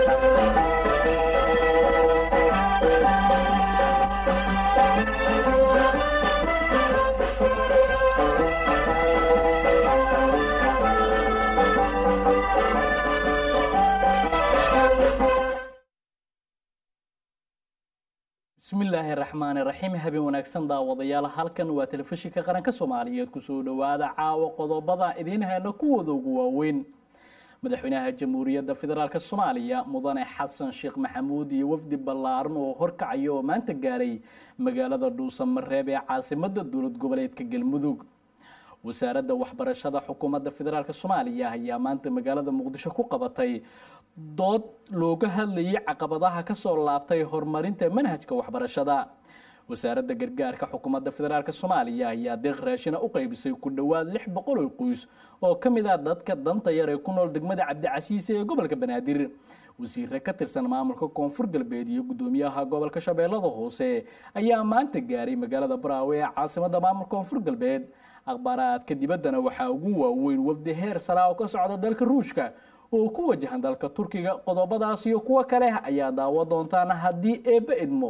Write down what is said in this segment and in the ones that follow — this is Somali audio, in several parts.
bismillaahi raxmaani raxiim habeen wanaagsan daawadayaal halkan waa telefishinka qaranka soomaaliyeed kusoo dhowaada caawa qodobada idiin hayna kuwooda ugu waaweyn madaxweynaha jamhuuriyadda federaalk soomaaliya mudane xasan sheekh maxamuud iyo wafdi ballaaran oo horkacaya oo maanta gaaray magaalada dhuusamareeb ee caasimada dowlad goboleedka galmudug wasaaradda waxbarashada xukuumadda federaalk soomaaliya ayaa maanta magaalada muqdisho ku qabatay dood looga hadlayay caqabadaha kasoo laabtay horumarinta manhajka waxbarashada wasaaradda gargaarka xukuumadda federaalk soomaaliya ayaa deeq raashina u qaybisay ku dhowaad lix boqol oo qoys oo ka mid ah dadka danta yar ee ku nool degmada cabdicasiise ee gobolka banaadir wasiire ka tirsan maamulka koonfur galbeed iyo guddoomiyaha gobolka shabeellada hoose ayaa maanta gaaray magaalada baraawe ee caasimada maamulka koonfur galbeed akhbaaraadka dibaddana waxaa ugu waaweyn wafdi heer saraa oo ka socda dalka ruushka oo ku wajahan dalka turkiga qodobadaas iyo kuwo kale ayaa daawo doontaan haddii eebbe idmo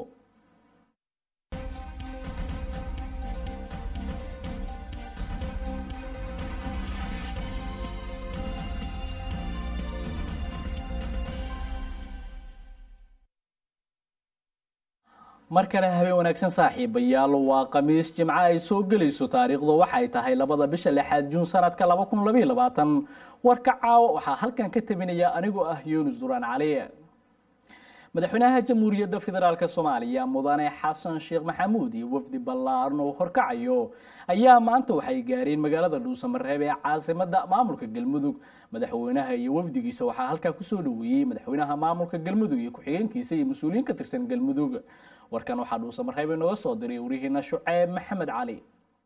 mar kale habeen wanaagsan saaxiibayaal waa khamiis jimco ay soo gelayso taariikhdu waxay tahay labada bisha lixaad juun sanadka laba kun labaiyo labaatan warka caawa waxaa halkan ka tabinaya anigoo ah yuunus duraan cali madaxweynaha jamhuuriyadda federaalk soomaaliya mudane xasan sheekh maxamuud iyo wafdi ballaaran oo horkacayo ayaa maanta waxay gaareen magaalada dhuusamareeb ee caasimada maamulka galmudug madaxweynaha iyo wafdigiisa waxaa halkaa kusoo dhaweeyey madaxweynaha maamulka galmudug iyo ku-xigeenkiisa iyo mas-uuliyiin ka tirsan galmudug warkan waxaa dhuusamareeb inooga soo diray warihiina shuceeb maxamed cali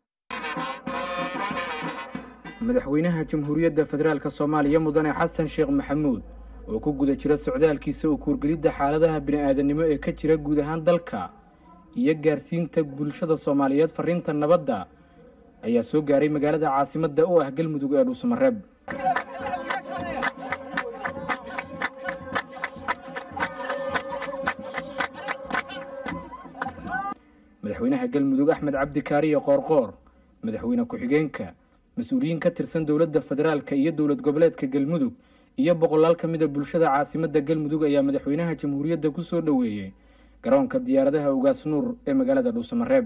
madaxweynaha jamhuuriyadda federaalk soomaaliya mudane xasan sheekh maxamuud oo ku guda jira socdaalkiisa oo kuurgelidda xaaladaha bini-aadanimo ee ka jira guud ahaan dalka iyo gaarsiinta bulshada soomaaliyeed fariinta nabadda ayaa soo gaaray magaalada caasimadda oo ah galmudug ee dhuusamareeb madaxweynaha galmudug axmed cabdi kaariye qoorqoor madaxweyne ku-xigeenka mas-uuliyiin ka tirsan dowladda federaalka iyo dowlad goboleedka galmudug iyo boqolaal ka mid a bulshada caasimadda galmudug ayaa madaxweynaha jamhuuriyadda ku soo dhoweeyey garoonka diyaaradaha ugaas nuur ee magaalada dhuusamareeb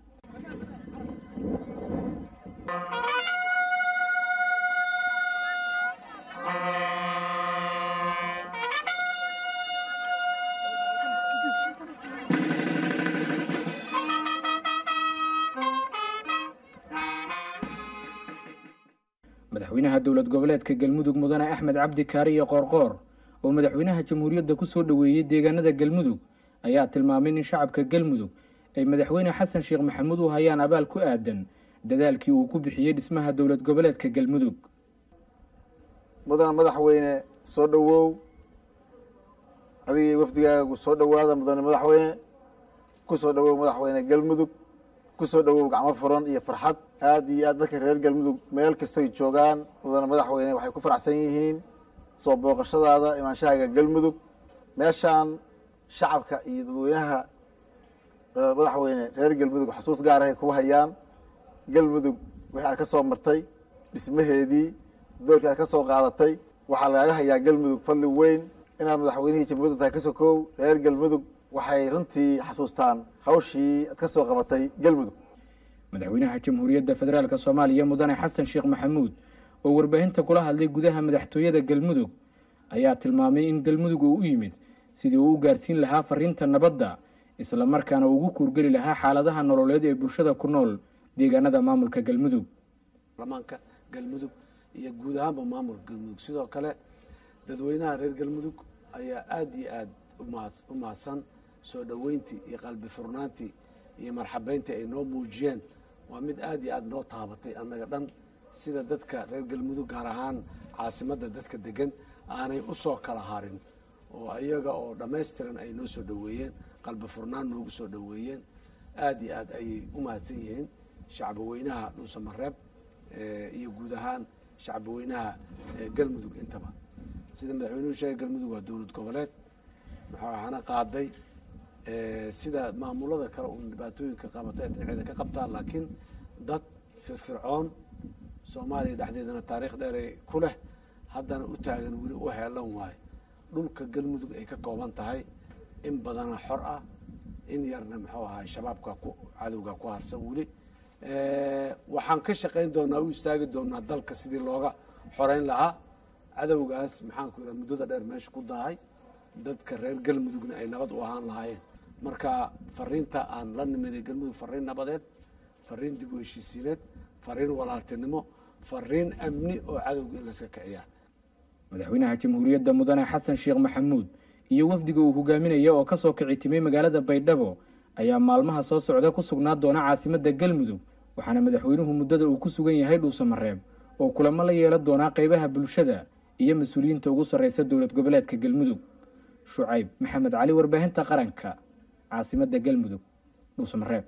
madaxweynaha dowlad goboleedka galmudug mudane axmed cabdi kaariye qoorqoor oo madaxweynaha jamhuuriyadda ku soo dhoweeyey deegaanada galmudug ayaa tilmaamay in shacabka galmudug ay madaxweyne xasan sheekh maxamuud u hayaan abaal ku aadan dadaalkii uu ku bixiyey dhismaha dowlad goboleedka galmudug mudane madaxweyne soo dhowow adigii wafdigaagu soo dhowaada mudane madaxweyne ku soo dhowow madaxweyne galmudug ku soo dhowow gacmo furan iyo farxad aada iyo aad dadka reer galmudug meel kastay joogaan mudane madaxweyne waxay ku faraxsan yihiin soo booqashadaada imaanshahaaga galmudug meeshaan shacabka iyo dadweynaha madaxweyne reer galmudug xasuus gaarahay ku hayaan galmudug wixii aad ka soo martay dhismaheedii doorkii aad ka soo qaadatay waxaa lagaaga hayaa galmudug fadli weyn inaad madaxweynihii jamhuuriyadda tahay ka sokow reer galmudug waxay runtii xasuustaan hawshii aad ka soo qabatay galmudug madaxweynaha jamhuuriyadda federaalk soomaaliya mudane xasan sheekh maxamuud oo warbaahinta kula hadlay gudaha madaxtooyada galmudug ayaa tilmaamay in galmudug uu u yimid sidii uu u gaarsiin lahaa fariinta nabadda isla markaana uu ugu kuurgeli lahaa xaaladaha nololeed ee bulshada ku nool deegaanada maamulka galmudug baarlamaanka galmudug iyo guud ahaanba maamulka galmudug sidoo kale dadweynaha reer galmudug ayaa aada iyo aada u mahadsan soo dhoweyntii iyo qalbi furnaantii iyo marxabeyntii ay noo muujiyeen waa mid aada iyo aada noo taabatay annaga dhan sida dadka reer galmudug gaar ahaan caasimadda dadka degan aanay u soo kala harin oo iyaga oo dhammaystiran ay noo soo dhoweeyeen qalbi furnaan noogu soo dhoweeyeen aada iyo aad ayay u mahadsan yihiin shacbaweynaha dhuusamareeb iyo guud ahaan shacbaweynaha galmudug intaba sida madaxweynuhu sheegay galmudug waa dowlad goboleed maxaana qaaday sida maamulada kale uun dhibaatooyinka qabata ee dhinaceeda ka qabtaan laakiin dad firfircoon soomaaliya dhexdeedana taariikh dheeray ku leh haddana u taagan weli u heelan waayo dhulka galmudug ay ka kooban tahay in badana xor ah in yarna muxuu ahaa shabaabka cadowga ku harsan weli waxaan ka shaqayn doonaa u istaagi doonaa dalka sidii looga xoreyn lahaa cadowgaas maxaanku yidhaha muddada dheer meesha ku dahay dadka reer galmudugna ay nabad u ahaan lahaayeen marka fariinta aan la nimiday galmudug fariin nabadeed fariin dib u heshiisiineed fariin walaaltinimo fariin amni oo cadowga in layska kiciyaa madaxweynaha jamhuuriyadda mudane xasan sheekh maxamuud iyo wafdiga uu hogaaminaya oo ka soo kici timay magaalada baydhabo ayaa maalmaha soo socda ku sugnaa doona caasimadda galmudug waxaana madaxweynuhu muddada uu ku sugan yahay dhuusamareeb oo kulamo la yeelan doonaa qaybaha bulshada iyo mas-uuliyiinta ugu sarreysa dowlad goboleedka galmudug shucayb maxamed cali warbaahinta qaranka caasimadda galmudug dhuusamareeb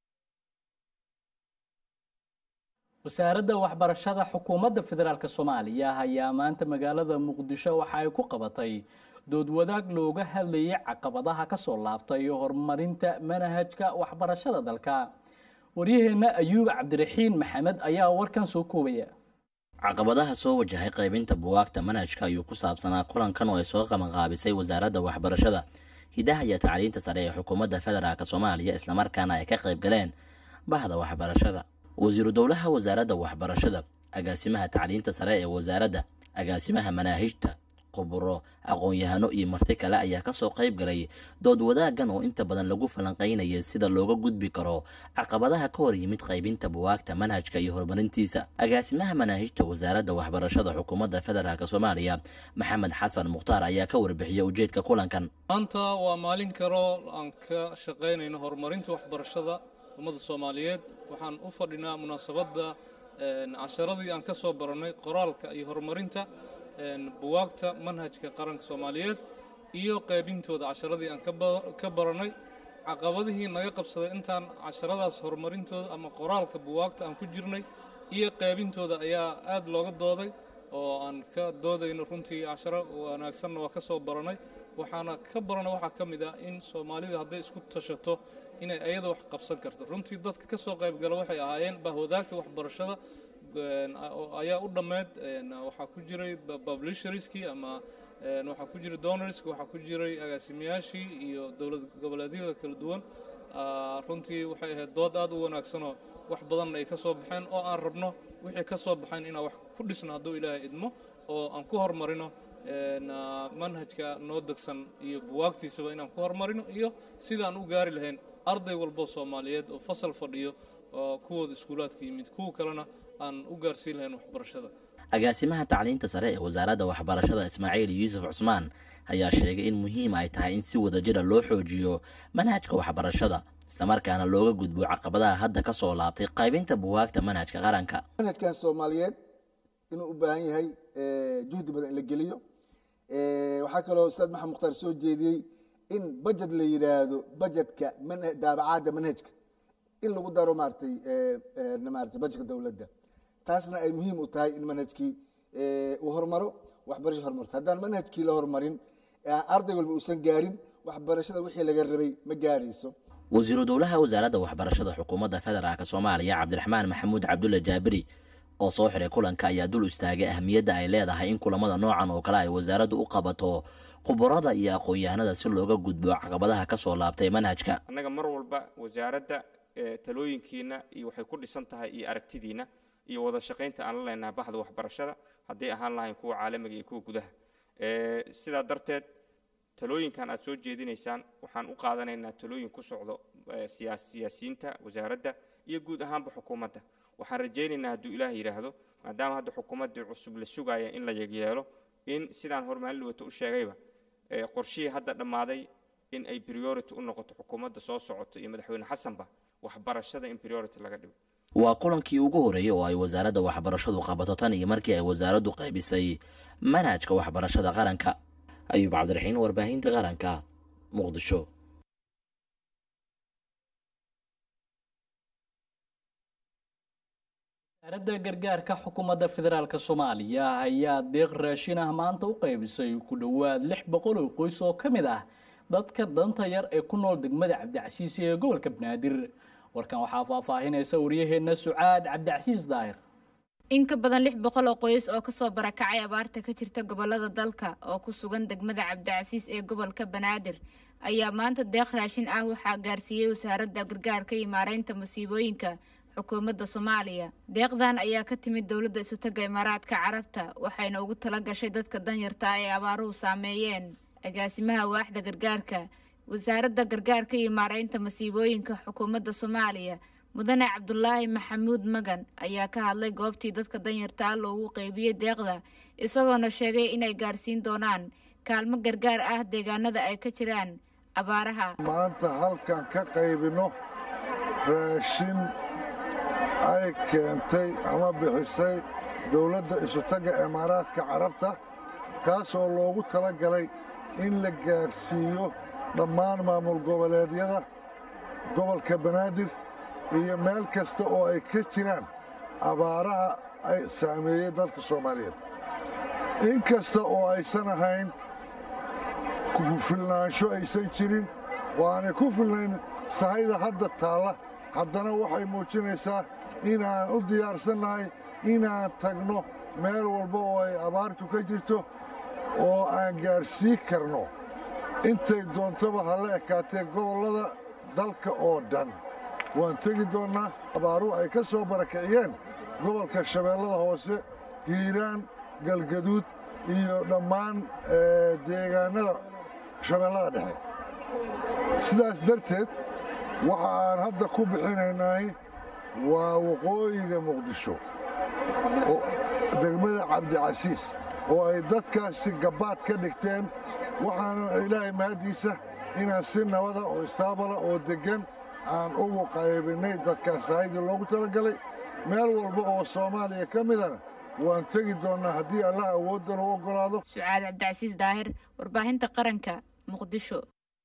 wasaaradda waxbarashada xukuumadda federaalk soomaaliya ayaa maanta magaalada muqdisho waxa ay ku qabatay dood wadaag looga hadlayay caqabadaha ka soo laabtay horumarinta manhajka waxbarashada dalka waryaheenna ayuub cabdiraxiin maxamed ayaa warkan soo koobaya caqabadaha soo wajahay qaybinta buwaagta manhajka ayuu ku saabsanaa kulankan oo ay soo qabanqaabisay wasaaradda waxbarashada hidaha iyo tacliinta sare ee xukuumadda federaalk soomaaliya islamarkaana ay ka qayb galeen bahda waxbarashada wasiiru dowlaha wasaaradda waxbarashada agaasimaha tacliinta sare ee wasaaradda agaasimaha manaahijta khuburo aqoon-yahano iyo marti kale ayaa kasoo qayb galay dood wadaagan oo inta badan lagu falanqaynayay sida looga gudbi karo caqabadaha ka hor yimid qaybinta buwaagta manhajka iyo horumarintiisa agaasimaha manaahijta wasaaradda waxbarashada xukuumadda federaalk soomaaliya maxamed xasan mukhtaar ayaa ka warbixiyay ujeedka kulankan maanta waa maalin kaloo aan ka shaqaynayno horumarinta waxbarashada ummadda soomaaliyeed waxaan u fadhinaa munaasabadda casharadii aan ka soo barannay qoraalka iyo horumarinta buwaagta manhajka qaranka soomaaliyeed iyo qaybintooda casharadii aan ka barannay caqabadihii naga qabsaday intaan casharadaas horumarintooda ama qoraalka buwaagta aan ku jirnay iyo qaybintooda ayaa aad looga dooday oo aan ka doodayno runtii casharo wanaagsanna waa ka soo barannay waxaana ka barana waxaa ka mid ah in soomaalida hadday isku tashato inay ayada wax qabsan karto runtii dadka ka soo qaybgala waxay ahaayeen bahwadaagta waxbarashada ayaa u dhammeyd waxaa ku jiray publisherskii ama waxaa ku jiray donorsk waxaa ku jiray agaasimayaashii iyo dowlad goboleedyada kala duwan runtii waxay ahayd dood aad u wanaagsanoo wax badan ay ka soo baxeen oo aan rabno wixii ka soo baxeen inaan wax ku dhisno hadduu ilaahay idmo oo aan ku horumarino manhajka noo degsan iyo buwaagtiisaba inaan ku horumarino iyo sidaan u gaari lahayn arday walbo soomaaliyeed oo fasal fadhiyo oo kuwooda iskuulaadka yimid kuwa kalena aan u gaarsiin lahayn waxbarashada agaasimaha tacliinta sare ee wasaaradda waxbarashada ismaaciil yuusuf cusmaan ayaa sheegay in muhiim ay tahay in si wadajira loo xoojiyo manhajka waxbarashada islamarkaana looga gudbo caqabadaha hadda ka soo laabtay qaybinta buwaagta manhajka qaranka manhajkan soomaaliyeed inuu u baahan yahay juhdi badan in la geliyo waxaa kaloo ustaad maxamed mukhtaar soo jeediyey in bajet la yidhaahdo bajetka daabacaadda manhajka in lagu daro maaratay maarata bajetka dowladda taasna ay muhiim u tahay in manhajkii uu horumaro waxbarasha horumarto haddaan manhajkii la horumarin arday walba uusan gaarin waxbarashada wixii laga rabay ma gaarayso wasiiru dowlaha wasaaradda waxbarashada xukuumadda federaalk soomaaliya cabdiraxmaan maxamuud cabdulle jaabiri oo soo xiray kulanka ayaa dul istaagay ahamiyadda ay leedahay in kulamada noocan oo kale ay wasaaraddu u qabato khubarada iyo aqoon-yahanada si looga gudbo caqabadaha ka soo laabtay manhajka annaga mar walba wasaaradda talooyinkiina iyo waxay ku dhisan tahay iyo aragtidiina iyo wada shaqaynta aan la leenahay baxda waxbarashada hadday ahaan lahayn kuwa caalamiga iyo kuwa gudaha sidaa darteed talooyinkan aad soo jeedinaysaan waxaan u qaadanaynaa talooyin ku socdo siyaasiyiinta wasaaradda iyo guud ahaanba xukuumadda waxaan rajaynaynaa hadduu ilaah yidhaahdo maadaama hadda xukuumaddii cusub la sugaaya in la yeelo in sidaan hormaalin wato u sheegayba qorshihii hadda dhammaaday in ay priority u noqoto xukuumadda soo socoto iyo madaxweyne xasanba waxbarashada in priority laga dhigo waa kulankii ugu horreeyey oo ay wasaaradda waxbarashadu qabato tan iyo markii ay wasaaraddu qaybisay manhajka waxbarashada qaranka ayuub cabdiraxiin warbaahinta qaranka muqdisho wasaaradda gargaarka xukuumadda federaalk soomaaliya ayaa deeq raashin ah maanta u qaybisay ku dhowaad lix boqol oo qoys oo ka mid ah dadka danta yar ee ku nool degmada cabdicasiis ee gobolka banaadir warkan waxaa faahfaahinaysa waryaheena sucaad cabdicasiis daahir in ka badan lix boqol oo qoys oo kasoo barakacay abaarta ka jirta gobolada dalka oo ku sugan degmada cabdicasiis ee gobolka banaadir ayaa maanta deeq raashin ah waxaa gaarsiiyey wasaaradda gargaarka iyo maareynta masiibooyinka xukuumadda soomaaliya deeqdan ayaa ka timid dowladda isutaga imaaraadka carabta waxayna ugu tala gashay dadka danyarta ah ee abaaruhu saameeyeen agaasimaha waaxda gargaarka wasaaradda gargaarka iyo maareynta masiibooyinka xukuumadda soomaaliya mudane cabdulaahi maxamuud magan ayaa ka hadlay goobtii dadka danyarta ah loogu qeybiyey deeqda isagoona sheegay inay gaarsiin doonaan kaalmo gargaar ah deegaanada ay ka jiraan abaaraha maanta halkan ka qaybinno raashin ay keentay ama bixisay dowladda isutagga imaaraadka carabta kaasoo loogu tala galay in la gaarsiiyo dhammaan maamul goboleedyada gobolka banaadir iyo meel kasta oo ay ka jiraan abaaraha ay saameeyey dalka soomaaliyeed in kasta oo aysan ahayn kufilnaansho aysan jirin waanay ku filnayn sahayda hadda taalla haddana waxay muujinaysaa inaan u diyaarsannahay inaan tagno meel walba oo ay abaartu ka jirto oo aan gaarsii karno intay doontaba ha la ekaatee gobollada dalka oo dhan waan tegi doonnaa abaaruhu ay ka soo barakiciyeen gobolka shabeellada hoose hiiraan galgaduud iyo dhammaan deegaannada shabeellada dhexe sidaas darteed waxa aan hadda ku bixinaynaay waa waqooyiga muqdisho degmada cabdicasiis oo ay dadkaasi gabbaad ka dhigteen waxaana ilaahay mahaddiisa inaan si nabada oo istaabala oo deggan aan ugu qaybinnay dadkaas sahaydii loogu talagalay meel walba oo soomaaliya ka midana waan tegi doonnaa haddii allah awooddan u oggolaado sucaad cabdicasiis daahir warbaahinta qaranka muqdisho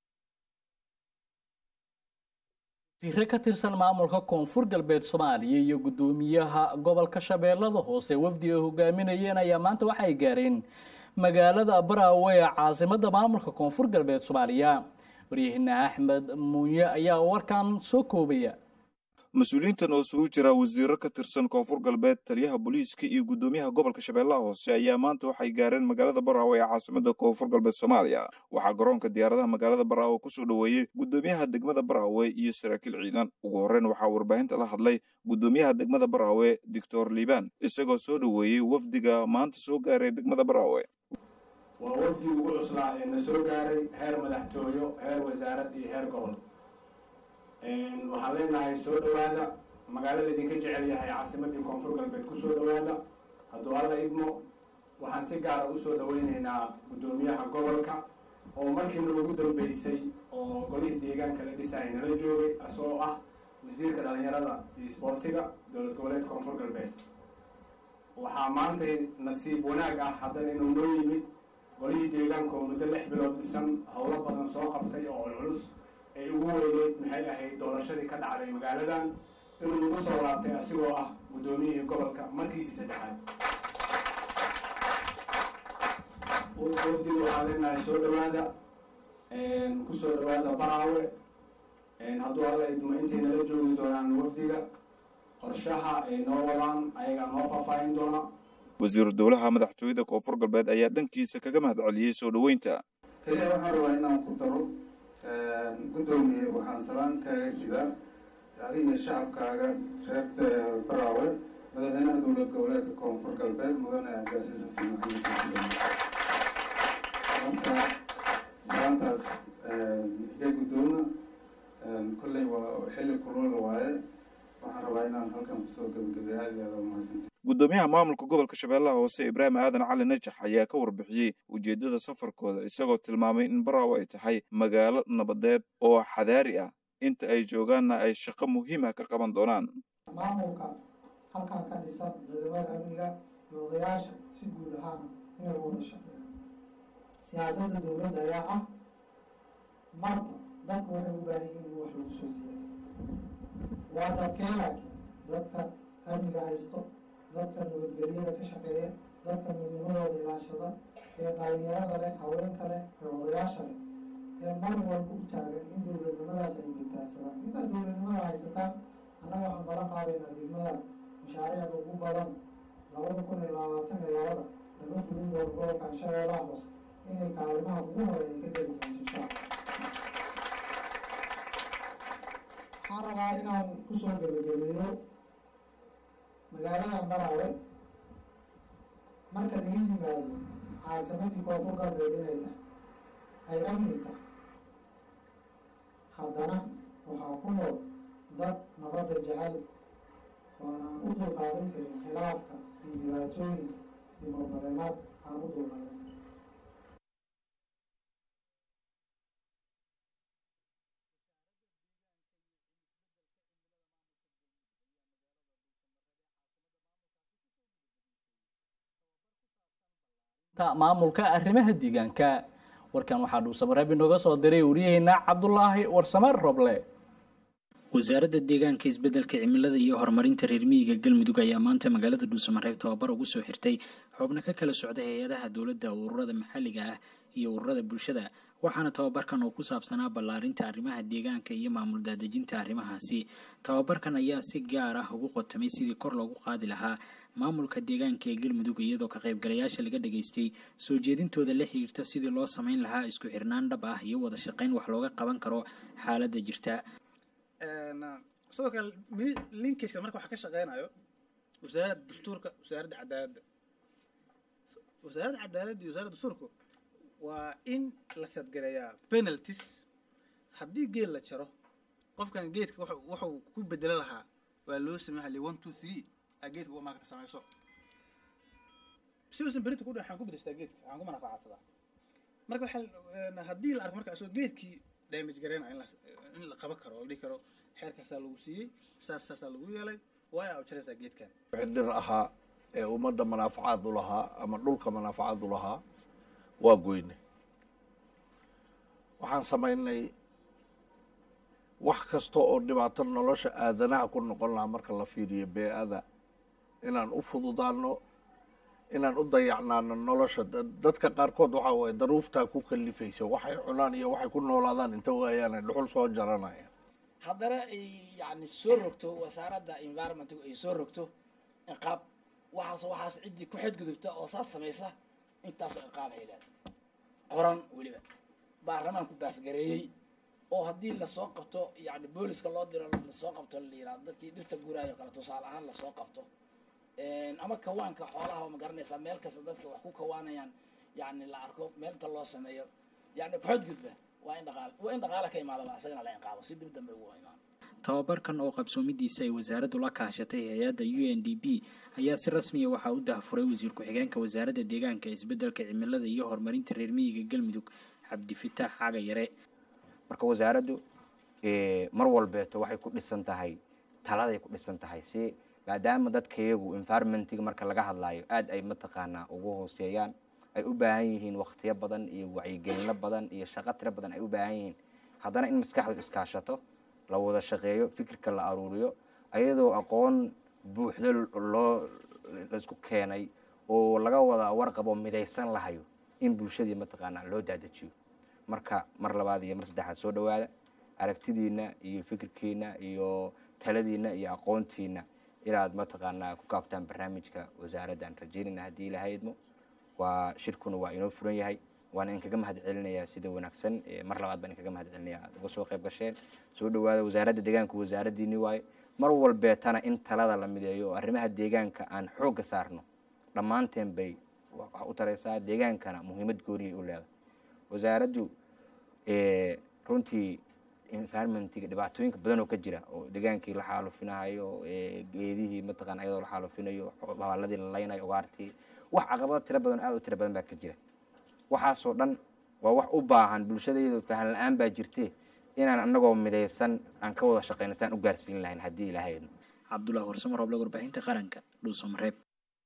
wasiire ka tirsan maamulka koonfur galbeed soomaaliya iyo guddoomiyaha gobolka shabeellada hoose wafdi ay hogaaminayeen ayaa maanta waxay gaareen magaalada baraawe ee caasimadda maamulka koonfur galbeed soomaaliya waryahina axmed muunye ayaa warkan soo koobaya mas-uuliyiintan oo isugu jira wasiiro ka tirsan koonfur galbeed taliyaha booliiska iyo guddoomiyaha gobolka shabeellaha hoose ayaa maanta waxay gaareen magaalada baraawe ee caasimada koonfur galbeed soomaaliya waxaa garoonka diyaaradaha magaalada baraawe kusoo dhoweeyey guddoomiyaha degmada baraawe iyo saraakiil ciidan ugu horreyn waxaa warbaahinta la hadlay guddoomiyaha degmada baraawe doctor liibaan isagoo soo dhoweeyey wafdiga maanta soo gaaray degmada baraawe waa wafdi ugu cuslaa ee na soo gaaray heer madaxtooyo heer wasaarad iyo heer gobol waxaan leenahay soo dhowaada magaalo laydinka jecel yahay caasimadii koonfur galbeed ku soo dhowaada hadduu alla idmo waxaan si gaara usoo dhoweyneynaa guddoomiyaha gobolka oo markii noogu dambeysay oo golihii deegaanka la dhisaya nala joogay asagoo ah wasiirka dhalinyarada iyo isboortiga dowlad goboleed koonfur galbeed waxaa maantay nasiib wanaag ah haddana inuu noo yimid golihii deegaanka oo muddo lix bilood dhisan howlo badan soo qabtay oo culculus ay ugu weyneyd maxay ahayd doorashadii ka dhacday magaaladan inuu nagu soo laabtay asigoo ah guddoomiyihii gobolka markiisii saddexaad wafdiga waxaan leenahay soo dhowaada kusoo dhowaada baraawe hadduu alla idmo intay nala joogi doonaan wafdiga qorshaha ay noo wadaan ayagaa noo faahfaahin doona wasiiru dowlaha madaxtooyada koonfur galbeed ayaa dhankiisa kaga mahad celiyey soo dhoweynta keliya waxaan rabaa inaan ku daro guddoomiye waxaan salaan kaaga sidaa adiga shacabkaaga reer baraawe madaxweynaha dowlad goboleedka koonfur galbeed mudane cabdiasiis xasan maxamed marka salaantaas iga guddooma kolley waa xilli kulula waaye waxaan rabaa inaan halkan kusoo gebagabay aada iyo aada umahadsanti guddoomiyaha maamulka gobolka shabeellaha hoose ibraahim aadan cali najax ayaa ka warbixiyey ujeeddada safarkooda isagoo tilmaamay in baraawe ay tahay magaalo nabadeed oo xadaari ah inta ay joogaanna ay shaqo muhiim ah ka qaban doonaan maamulka halkan ka dhisan ciidamada amniga iyo odayaasha si guud ahaan inay wada shaqeeyaan siyaasadda dowladda ayaa ah marba dadku waxay u baahan yihiin in wax lagu soo siyaado waa dadkee laakiin dadka amniga haysto dadka nabadgelyada ka shaqeeya dadka midnimadooda ilaashada ee dhalinyarada leh haweenka leh ee odayaasha leh ee mar walba u taagan in dowladnimadaas ay badbaadsadaan intaad dowladnimada haysataan annaga waxaan balan qaadaynaa degmada mashaariicda ugu badan labada kun iyo labaatan iyo labada laga fulin doono gobolkan shabeellaha hoose inay kaalimaha ugu horeeya ka geli doonto insha waxaan rabaa inaan kusoo gebagabeeyo magaalada baraawe marka laga yimaado caasimadii koonfur galbeed inay tahay ay amni tahay haddana waxaa ku nool dad nabadda jecel waanaan u dulqaadan karin khilaafka iyo dhibaatooyinka iyo barbareemaadka aan u dulqaadan karin maamulka arrimaha deegaanka warkan waxaa dhuusamareeb inooga soo diray wariyaheena cabdulaahi warsame roble wasaaradda deegaanka isbeddelka cimilada iyo horumarinta reer miyiga galmudug ayaa maanta magaalada dhuusamareeb tababar ugu soo xirtay xubno ka kala socda hay-adaha dowladda ururada maxalliga ah iyo ururada bulshada waxaana tababarkan oo ku saabsanaa ballaarinta arrimaha deegaanka iyo maamul daadejinta arrimahaasi tababarkan ayaa si gaar ah ugu qotamay sidii kor loogu qaadi lahaa maamulka deegaanka ee galmudug iyadoo ka qaybgalayaasha laga dhageystay soo jeedintooda la xiriirta sidii loo samayn lahaa isku xirnaan dhab ah iyo wada shaqayn wax looga qaban karo xaaladda jirta sidoo kale linkageka marka waxa ka shaqeynayo wasaaradda dastuurka wasaaradda cadaaladda wasaaradda cadaaladda iyo wasaaradda dastuurku waa in la sadgareeyaa penalties haddii geed la jaro qofkan geedka wuxuu ku bedelo lahaa waa loo sameeya li one two three aa geedka uga markata samayso si uusan berinta ku waxaan ku bedeshtaa geedka waxaan ku manafacadsadaa marka waxaa haddii la arko marka asoo geedkii damage gareynaya in la in la qaban karo oo dhihi karo xeerkaasaa lagu siiyey saas saasaa lagu yeelay waaya u jaraysaa geedkan wixii dhir ahaa ee ummadda manaafacaad u lahaa ama dhulka manaafacaad u lahaa waa goyne waxaan samaynay wax kasta oo dhibaato nolosha aadanaha ku noqon lahaa marka la fiiriyo bee-ada inaan u fududaano inaan u dayacnaano nolosha dadka qaarkood waxaa waye daruuftaa ku kalifaysa waxay cunaan iyo waxay ku noolaadaan inta waayaana dhuxul soo jaranaya haddana ay yani soo rogto wasaaradda environmentgu ay soo rogto ciqaab waxaas waxaas ciddii ku xadgudubta oo saas samaysa intaasoo ciqaab ay leedahay qoran weliba baarlamaanku baasgareeyey oo haddii lasoo qabto yani booliska loo diro lasoo qabto la yirahdo dadkii dhirta guuraayo kale tusaale ahaan lasoo qabto ama kawaanka xoolaha ma garanaysaa meel kasta dadka wax ku kawaanayaan yani la arko meelta loo sameeyo yani kuxadgudba waa in dhaqaale waa in dhaqaale ka imaadaba asagana la inqaabo si dib dambe ugu imaan tababarkan oo qabsoomidiisa ay wasaaraddu la kaashatay hay-adda u n d p ayaa si rasmiya waxaa u daahfuray wasiir ku-xigeenka wasaaradda deegaanka isbeddelka cimilada iyo horumarinta reer miyiga galmudug cabdifitaax caga yare marka wasaaraddu mar walbeeto waxay ku dhisan tahay taladay ku dhisan tahay si maadaama dadka iyagu environmentiga marka laga hadlaayo aad ay mataqaanaa ugu hooseeyaan ay u baahan yihiin waktiyo badan iyo wacyigelino badan iyo shaqo tiro badan ay u baahan yihiin haddana in maskaxdu iskaashato la wada shaqeeyo fikirka la aruuriyo ayadoo aqoon buuxdo loo laisku keenay oo laga wada warqabo midaysan lahayo in bulshadii mataqaanaa loo daadajiyo marka mar labaad iyo mar saddexaad soo dhawaada aragtidiina iyo fikirkiina iyo taladiina iyo aqoontiina inaad mataqaanaa ku kaabtaan barnaamijka wasaaradda aan rajeynayna haddii ilahaydmo waa shirkuna waa inoo furan yahay waana inkaga mahad celinayaa sida wanaagsan mar labaad baan inkaga mahad celinaya aad uga soo qayb gasheen soo dhawaada wasaaradda deegaanka wasaaraddiini waaye mar walbeetana in talada la mideeyo oo arrimaha deegaanka aan xoogga saarno dhammaanteen bay waxa u taraysaa deegaankana muhiimad gooniyay u leedahay wasaaraddu runtii environmentiga dhibaatooyinka badan oo ka jira oo degaankii la xaalufinayo geedihii mataqaan ayadoo la xaalufinayo habaaladii la laynayo ugaartii wax caqabado tiro badan aad u tiro badan baa ka jira waxaasoo dhan waa wax u baahan bulshadayadu fahan la-aan baa jirte inaan anagoo midaysan aan ka wada shaqeyna saan u gaarsiin lahayn haddii ilaahayno cabdullahi warsamo rooble warbaahinta qaranka dhuusamareeb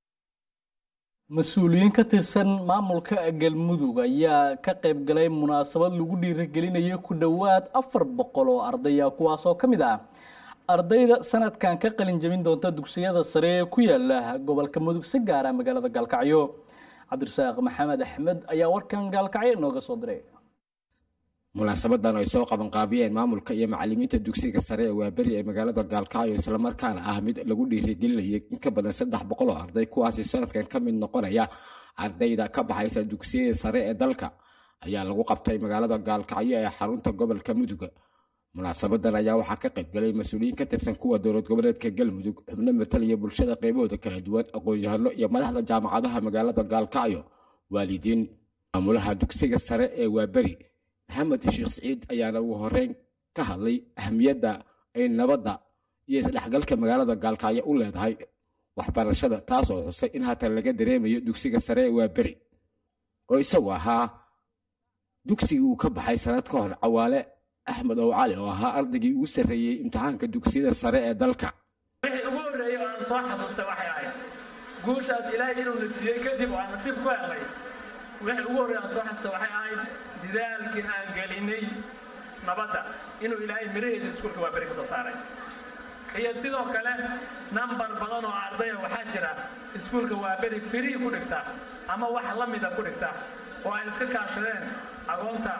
mas-uuliyiin ka tirsan maamulka galmudug ayaa ka qayb galay munaasabad lagu dhiirigelinaya ku dhowaad afar boqol oo ardaya kuwaasoo ka mid ah ardayda sanadkan ka qalin jebin doonta dugsiyada sare ee ku yaala gobolka mudug si gaara magaalada gaalkacyo cabdirasaaq maxamed axmed ayaa warkan gaalkacyo inooga soo diray munaasabadan ay soo qabanqaabiyeen maamulka iyo macalimiinta dugsiga sare ee waaberi ee magaalada gaalkacyo islamarkaana ah mid lagu dhiirigelinayay in ka badan saddex boqol oo arday kuwaasi sanadkan ka mid noqonaya ardayda ka baxaysa dugsiyada sare ee dalka ayaa lagu qabtay magaalada gaalkacyo ee xarunta gobolka muduga munaasabadan ayaa waxaa ka qaybgalay mas-uuliyiin ka tirsan kuwa dowlad goboleedka galmudug xubno matalaya bulshada qaybahooda kala duwan aqoon-yahano iyo madaxda jaamacadaha magaalada gaalkacyo waalidiin maamulaha dugsiga sare ee waaberi maxamed sheekh siciid ayaana ugu horeyn ka hadlay ahamiyadda ay nabadda iyo isdhexgalka magaalada gaalkacyo u leedahay waxbarashada taas oo xusay in haatan laga dareemayo dugsiga sare ee waaberi oo isagu ahaa dugsigii uu ka baxay sanad ka hor cawaale axmed ow cali oo ahaa ardaygii ugu sarreeyey imtixaanka dugsiyada sare ee dalka wixii ugu horreeyey oo aan soo xasuustay waxay ahayd guushaas ilaahay inuu na siiyey kadib oo aan nasiib ku helnay wixii ugu horreeyey aan soo xasuustay waxay ahayd didaalkii aan gelinay nabadda inuu ilaahay miraheeda iskuulka waa beri ka soo saaray iyo sidoo kale nambar badan oo ardaya waxaa jira iskuulka waa beri firii ku dhigta ama wax la mida ku dhigta oo ay iska kaashadeen agoonta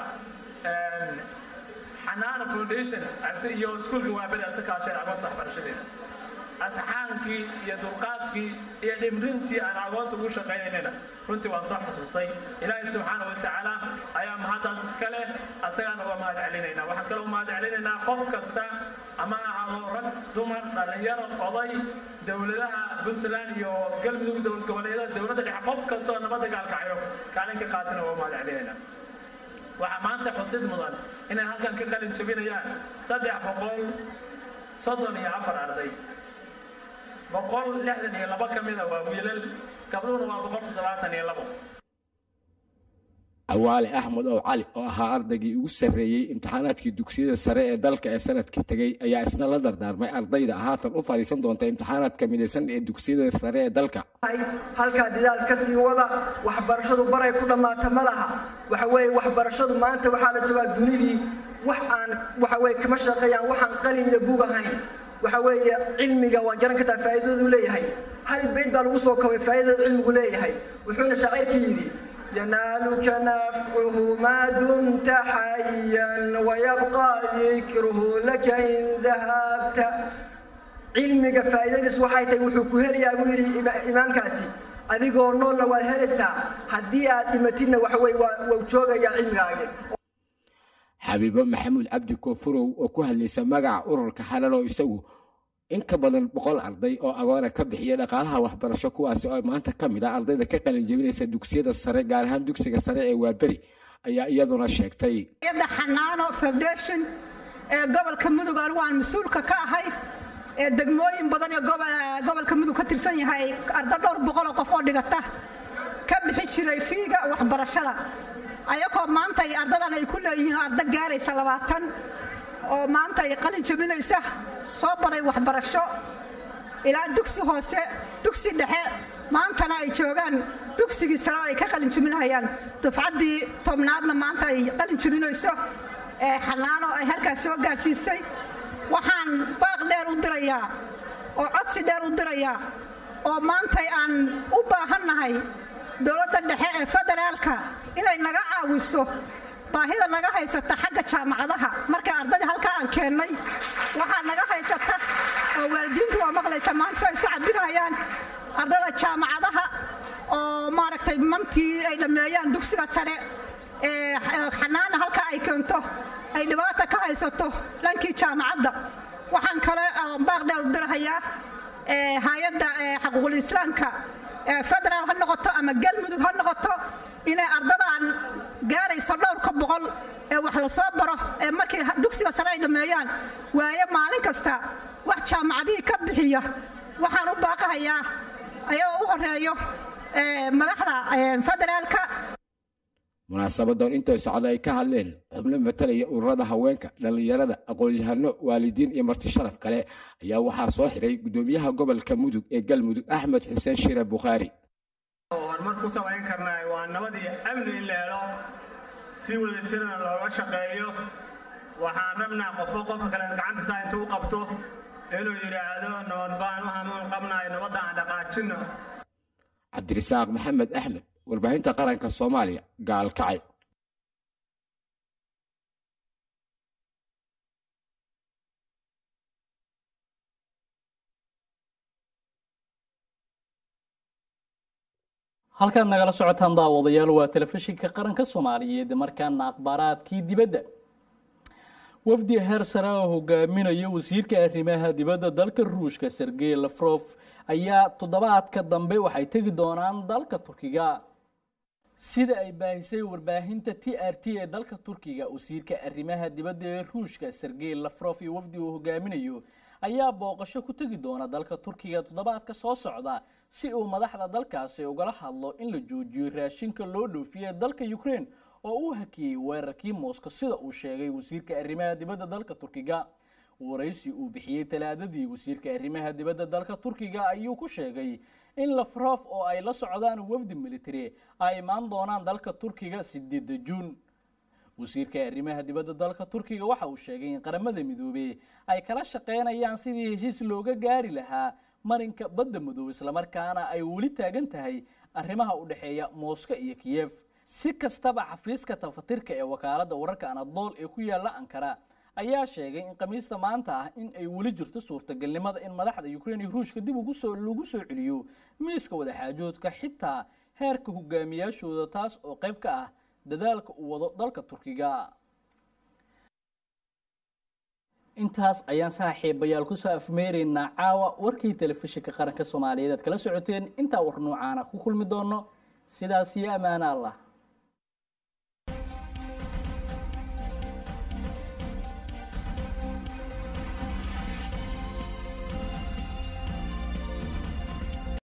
xanaana foundation iyo iskuulka waa beri iska kaashadeen agoonta waxbarashadeeda asxaankii iyo dulqaadkii iyo dhimrintii aan agoonta ugu shaqaynaynayna runtii waan soo xasuustay ilaahay subxaana wa tacaala ayaa mahaddaas iska leh asagaan uga mahad celinaynaa waxaan kaloo mahad celinaynaa qof kasta ama ahaado rag dumar dhallinyaro oday dowladaha puntland iyo galmudug dowlad goboleedyada dowladda dhexe qof kasta oo nabadda gaalkacyo kaalin ka qaatana waa mahad celinaynaa waxaa maanta xusid mudan inay halkan ka qalin jabinayaan saddex boqol soddon iyo afar arday boqol lixdan iyo laba ka mida waa wiilal gabdhuhuna waa boqol toddobaatan iyo labo cawaale axmed ow cali oo ahaa ardaygii ugu sarreeyey imtixaanaadkii dugsiyada sare ee dalka ee sanadkii tegey ayaa isna la dardaarmay ardayda haatan u fadhiisan doonta imtixaanaadka midaysan ee dugsiyada sare ee dalka halkaa didaal ka sii wada waxbarashadu baray ku dhammaata ma laha waxa weeye waxbarashadu maanta waxaa la joogaa dunidii wax aan waxa weye kama shaqeeyaan waxaan qalin iyo bug ahayn waxa weeye cilmiga waa garan kartaa faa'iidadu leeyahay hal bayd baa lagu soo kabay faa'iidada cilmigu leeyahay wuxuuna shaacirkii yidhi ينالك نفعه ما دمت حيا ويبقى ذكره لك إن ذهبت cilmiga faa'iidadiis waxay tahay wuxuu ku helayaa buu yidhi imaamkaasi adigoo noolna waad helaysaa haddii aad dhimatidna waxa weye waa joogayaa cilmigaagi xabiibo maxamuud cabdi koonfurow oo ku hadlaysa magaca ururka xalalo isagu in ka badan boqol arday oo agoona ka bixiya dhaqaalaha waxbarasho kuwaasi oo maanta ka mid ah ardayda ka qalin jebinaysa dugsiyada sare gaar ahaan dugsiga sare ee waaberi ayaa iyaduna sheegtay yadda xanaano foundation ee gobolka mudug anigu aan mas-uulka ka ahay ee degmooyin badan ee gobolka mudug ka tirsan yahay arda dhowr boqoloo qof oo dhigata ka bixi jiray fiiga waxbarashada ayagoo maanta ay ardadan ay ku leeyihiin arda gaaraysa labaatan oo maanta ay qalin jebinaysa soo baray waxbarasho ilaa dugsi hoose dugsi dhexe maantana ay joogaan dugsigii sare ay ka qalin jebinayaan dufcaddii tobnaadna maanta ay qalin jebinayso ee xanaano ay halkaas soo gaarsiisay waxaan baaq dheer u dirayaa oo codsi dheer u dirayaa oo maantay aan u baahannahay dowladda dhexe ee federaalka inay naga caawiso baahida naga haysata xagga jaamacadaha marka ardadii halkaa aan keennay waxaa naga haysata oo waalidiintu waa maqlaysa maanta ay isu cabinayaan ardada jaamacadaha oo maaragtay mantii ay dhammeeyaan dugsiga sare ee xanaana halkaa ay keento ay dhibaata ka haysato dhankii jaamacadda waxaan kale baaq dheer u dirahayaa hay-adda xaquuqul islaamka federaal ha noqoto ama galmudug ha noqoto inay ardadan gaarayso dhowrka boqol ee wax la soo baro ee markii dugsiga sare ay dhammeeyaan waaye maalin kasta wax jaamacadihii ka bixiya waxaan u baaqahayaa ayagoo u horeeyo madaxda federaalka munaasabadan intay socda ay ka hadleen xubno matalaya ururada haweenka dhallinyarada aqoon-yahano waalidiin iyo marti sharaf kale ayaa waxaa soo xiray gudoomiyaha gobolka mudug ee galmudug axmed xuseen shire bukhaari horumar ku samayn karnaa waa nabad iyo amni in la helo si wada jirana looga shaqeeyo waxaan rabnaa qofba qofka kale gacantiisa intuu u qabto inuu yidhaahdo nabad baan u hamuun qabnayo nabadda aan dhaqaajino cabdirisaaq maxamed axmed warbaahinta qaranka soomaaliya gaalkacay halkaad nagala socotaan daawadayaal waa telefishinka qaranka soomaaliyeed markaana akhbaaraadkii dibadda wafdi heer sare oo hogaaminayo wasiirka arrimaha dibadda dalka ruushka sergey lafrof ayaa toddobaadka dambe waxay tegi doonaan dalka turkiga sida ay baahisay warbaahinta t r t ee dalka turkiga wasiirka arrimaha dibadda ee ruushka sergey lafrof iyo wafdi uu hogaaminayo ayaa booqasho ku tegi doona dalka turkiga toddobaadka soo socda si uu madaxda dalkaasi ugala hadlo in la joojiyo raashinka loo dhoofiye dalka ukraine oo uu hakiyey weerarkii moscow sida uu sheegay wasiirka arrimaha dibadda dalka turkiga waraysi uu bixiyey talaadadii wasiirka arrimaha dibadda dalka turkiga ayuu ku sheegay in lafrof oo ay la socdaan wafdi military ay imaan doonaan dalka turkiga sideeda juun wasiirka arrimaha dibadda dalka turkiga waxa uu sheegay in qaramada midoobey ay kala shaqeynayaan sidii heshiis looga gaari lahaa marinka badda madow islamarkaana ay weli taagan tahay arrimaha u dhexeeya moscow iyo kiyef si kastaba xafiiska tafatirka ee wakaaladda wararka anadool ee ku yaala ankara ayaa sheegay in khamiista maanta ah in ay weli jirto suurtagalnimada in madaxda ukraine iyo ruushka dib ugu soo lagu soo celiyo miiska wadaxaajoodka xitaa heerka hogaamiyaashooda taas oo qayb ka ah dadaalka uu wado dalka turkiga intaas ayaan saaxiibayaal kusoo afmeeraynaa caawa warkii telefishinka qaranka soomaaliyeed aad kala socoteen intaa war noocaana ku kulmi doono sidaas iyo ammaano allah